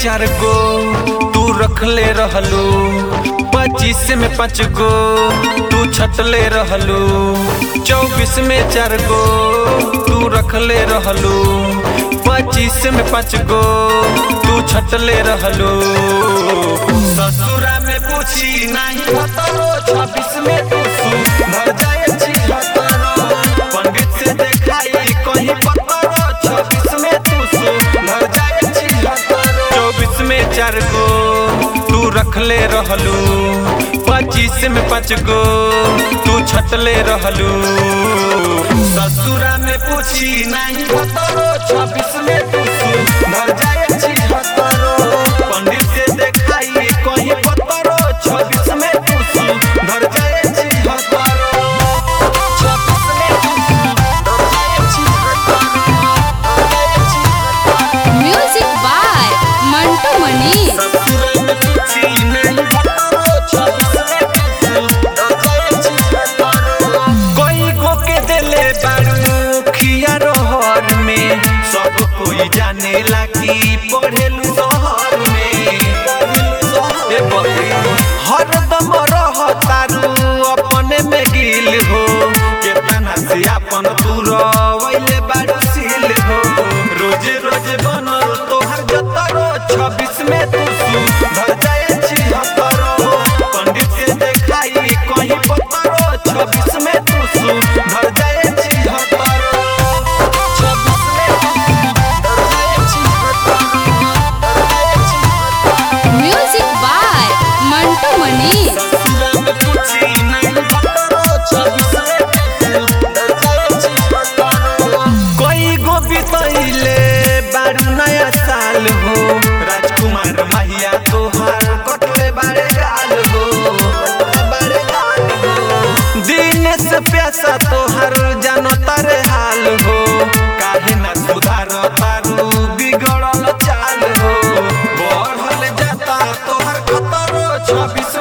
चार गो तू रखले रहलू पच्चीस में पाँच गो तू छटले रहलू चौबीस में चार गो तू रखले रहलू पच्चीस में पाँच गो तू छटले रहलू ससुरा में पूछी नहीं भतरो छब्बीस में तू सुधर जाए छी भतरो पंडित से देखाई कहीं पतरो छब्बीस में तू सुधर जाए छी भतरो चौबीस में चार गो तू रखले रहलू पच्चीस में पाँच गो तू छटले रहलू ससुरा में पूछी नहीं भतरो छब्बीस में तू सुधर जाए छी भतरो पंडित से देखाई कहीं पतरो छब्बीस में तू सुधर जाए छी भतरो छब्बीस में तू सुधर जाए छी भतरो म्यूजिक बाय मंटू मनी ससुरा में पूछी नहीं भतरो छब्बीस में तू सुधर जाए छी भतरो कोई को के दिले बारू खिया रोहर में सब कोई जाने ला कि पढ़ेलू शहर में ए बबी, हरदम रह तारू अपने में गिल हो केतना से अपन दूर वैले बारू सील हो रोज रोज बनल तोहर जतरो छब्बीस में तू सुधर जाए छी हतरो पंडित से देखाई कहीं पतरो छब्बीस में तू सुधर जाए छी हतरो छब्बीस में तू सुधर जाए छी हतरो म्यूजिक बाय मंटू मनी ससुरा में पूछी नहीं भतरो छब्बीस में तू सुधर जाए छी हतरो कोई गो बितैले बारू नया साल हो राजकुमार माहिया तोहार कटले बारे गाल हो बारे गाल हो दिन से प्यासा तोहार जानो तारे हाल हो काहे ना सुधार तारू बिगड़ल चाल हो बढ़ल जाता तोहार खतरो छब्बीस